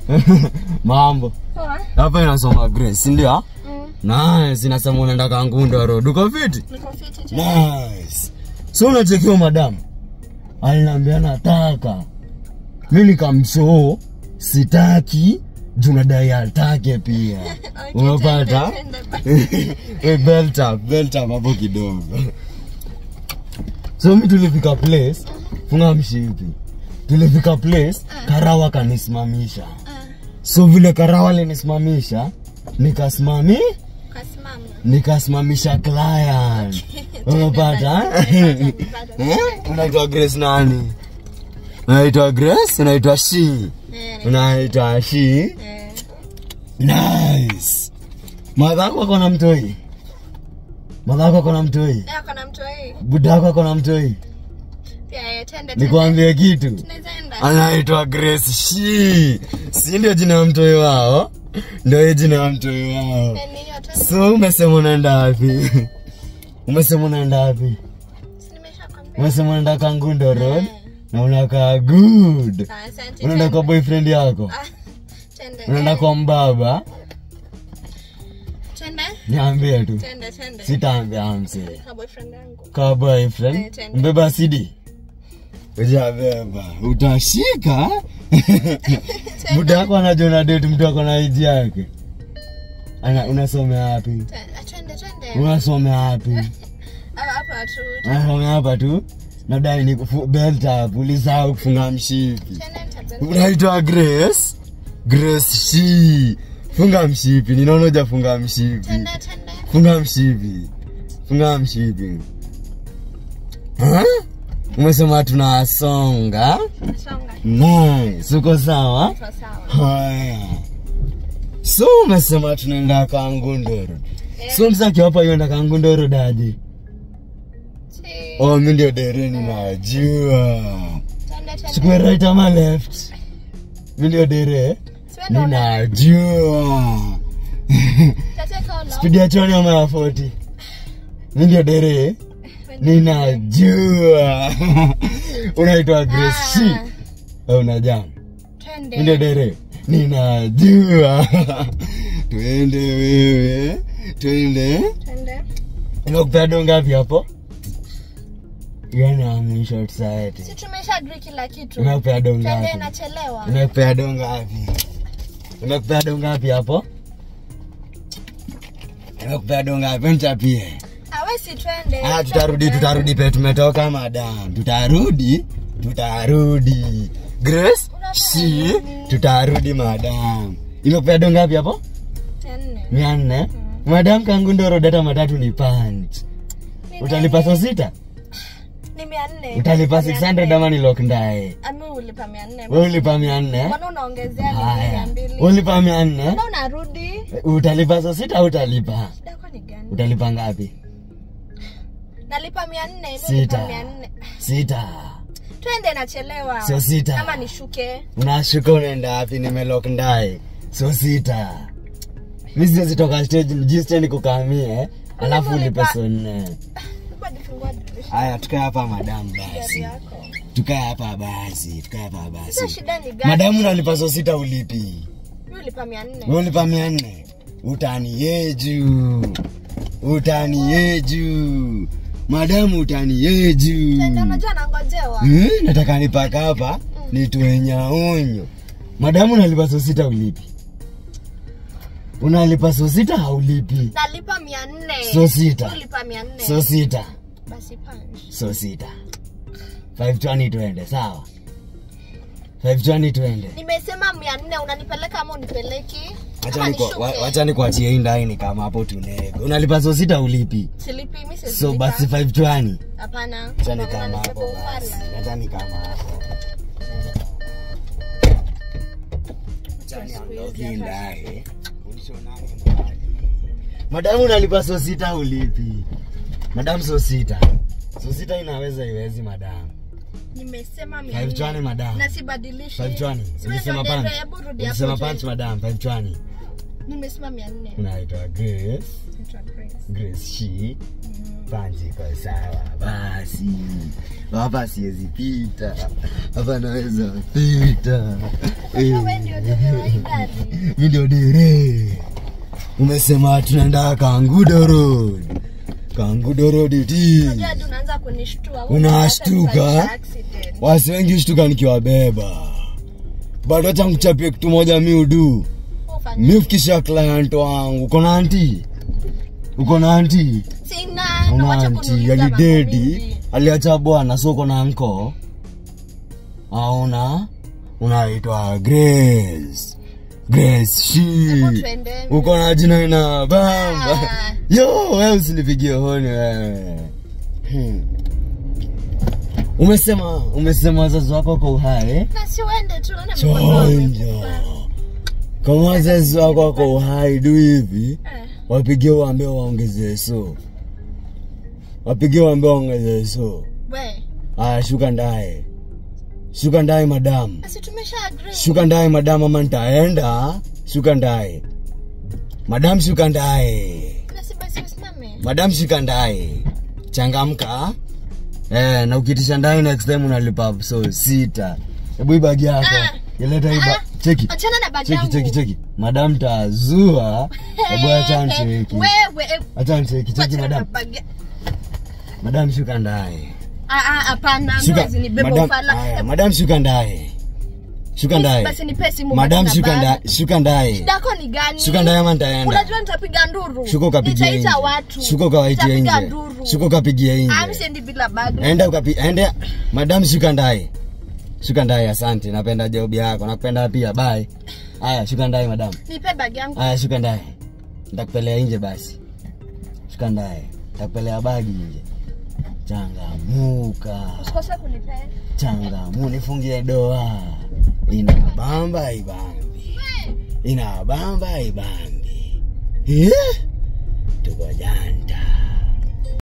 mambo Poa. hapa inasoma grace si ndio Mm. nice inasema unaenda kangundo road uko fiti Niko fiti tu. nice so unachekiwa madamu aliniambia nataka mi nikamsoo sitaki juu nadai atake pia Okay, umepata twende, twende. Eh, belt up, belt up hapo kidogo so mi tulifika place funga mshipi tulifika place karawa kanisimamisha Ah, so vile karawa alinisimamisha nikasimami kasimama. nikasimamisha client umepata Nimepata. Eh? unaitwa grace nani unaitwa grace unaitwa shi Eh, unaitwa shi eh. nice madhako akona mtoi madhako akona mtoi Eh, kuna mtu hii. budako akona mtoi Pia eh, twende, twende. nikwambie kitu Tunaweza enda. anaitwa grace shi si ndio jina ya mtoi wao ndio hiyo jina ya mtoi wao Eh, ninyo, twende. so umesema unaenda wapi umesema unaenda wapi Si nimeshakwambia. umesema unaenda kangundo road Eh. na unakaa good Ah, asante, unaenda kwa twende. boyfriend yako Ah, twende. unaenda Eh, kwa mbaba twende. niambie tu Twende, twende. sitaambia msee Na boyfriend yangu. kwa Eh, boyfriend twende. mbeba sidi ujabeba utashika muda wako anajua una date mtu ako na iji yake ana unasomea wapi Twende, ah, twende, twende. unasomea wapi Ah, hapa tu. unasomea hapa tu nadai ni kufu- belt up ulisahau kufunga mshipi Twende, twende. unaitwa grace grace shi funga mshipi ninaona ujafunga mshipi Twende, twende. funga mshipi funga mshipi Ha? umesema tunasonga Songa. nice uko sawa Tuko sawa. haya so umesema tunaenda kangundoro Eh. so msaki hapa yuenda kangundoro daji Si. oh mi ndio dereni najua Twende, twende. chukue right ama left mi ndio dere Twende, una- ninajua Tateka ulo. spidi ya choni ama ya 40 mi ndio dere ninajua unaitwa grace shi Ah, au unajam twende. mi ndio dere ninajua twende wewe twende Twende. imekupea do ngapi hapo yani amwisho society Si tumesha agree kila kitu. imekupea do Twende ngapi nachelewa. imekupea do ngapi imekupea do ngapi hapo imekupea do ngapi mchapie Ah, we si twende. Ah, tutarudi tutarudi pe tumetoka madam tutarudi tutarudi grace si tutarudi madam imekupea do ngapi hapo Mia nne. mia nne madam kangundoro data matatu ni punch Ni utalipa nini? so sita Ni mia nne. utalipa Mia 600 nne. ama ni lock ndaye Ah, mi ulipa mia nne. we ulipa mia nne Mbona unaongezea ni mia haya mbili? ulipa mia nne Mbona unarudi? utalipa so sita au utalipa Shida yako ni gani? utalipa ngapi Nalipa mia nne. mi Sita. ulipa mia nne. sita Twende nachelewa. Sio sita. Kama nishuke. unashuka unaenda wapi nimelock ndaye so sita mi siwezi toka stage mjisteni kukamie alafu Mbona ulipe ulipa- so nne Hebu nifungua dirisha. haya tukae hapa madam Gari basi yako. tukae hapa basi tukae hapa Sasa basi shida ni gani? madamu nalipa so sita ulipi Mi ulipa mia nne. Wewe ulipa mia nne utaniyeju utaniyeju madamu utaniyeju Twende, unajua nangojewa. hmm? nataka nipaka hapa nitwenyaonyo madamu unalipa so sita ulipi unalipa so sita haulipi Nalipa mia nne. So sita. Mi ulipa mia nne. so sita Basi punch. so sita 520 twende sawa 520 twende Nimesema mia nne unanipeleka ama unipeleki? Wacha Ama niku- nishuke? wa- wacha nikuachie hii ndani kama hapo tunego unalipa so sita ulipi Silipi, mi siwezi so lipa. basi 520 Hapana. acha ni kama Unanisepa hapo basi ufala. acha ni kama hapo acha niondoke ndaye Unishonane mbali. madamu unalipa so sita ulipi madamu so sita so sita inaweza iwezi madamu Nimesema mia 520 nne. madamu Na sibadilishi. 520 Siwe ulisema ndio punch dereva, hebu rudi hapo ulisema juu. punch madam 520 Nimesema mia nne. unaitwa Grace Naitwa Grace. Grace Shi Mm. panji kwa sawa basi hapa siwezi pita hapa naweza pita Eh. Wewe ndio dereva wa hii gari. mi ndio dere umesema tunaenda kangudo road kangudo road iti Unajua hadi unaanza kunishtua. Unashtuka? Unataka accident. wasi wengi shtuka nikiwabeba bado hata nkuchapie kitu moja mi udu Ufanye. mi ufikisha client wangu uko na anti uko na anti Sina. una Wacha anti kuniuliza mambo alidedi mingi. aliacha bwana so uko na nko auna unaitwa grace grace shi Hebu tuende. uko na jina ina bamba Ah. yo we usinipigie honi wewe hmm. umesema umesema wazazi wako kwa uhai Na si uende tu, unaona mkono chonjo wamekufa. kama wazazi wako wako uhai du hivi Eh. wapigie waambie waongezee so wapigie waambie waongezee so We. aya shuka ndaye shuka ndaye madamu Basi tumesha agree. shuka ndaye madamu ama nitaenda shuka ndaye madamu shuka ndaye Basi basi usimame. madam shika ndaye changamka eh, na ukitisha ndaye next time unalipa so sita hebu ibagi yako Ah. ileta iba Ah. cheki Achana na bagi cheki yangu. cheki cheki madam tazua hebu acha ncheki Wewe. eh, acha ncheki cheki achana na madam bagi- madam shuka ndaye Ah, ah, hapana. shuka Mwezi ni beba madam ufala. haya madam shuka ndaye shuka ndaye Basi nipe simu madam basi na shuka bagi. ndaye shuka ndaye Shida yako ni gani? shuka ndaye ama nitaenda Unajua nitapiga nduru. shuka ukapigia Nitaita nje watu. shuka ukawaitia Nitapiga nje nduru. shuka ukapigia Ah, mimi nje siendi bila bagi. enda ukapi ende madam shuka ndaye shuka ndaye asante napenda job yako nakupenda pia bye haya shuka ndaye madam Nipe bagi yangu. haya shuka ndaye nitakupelea nje basi shuka ndaye nitakupelea bagi nje changamuka Usikose kunipea. changamu nifungie doa ina bamba ibambi ina bamba ibambi eh?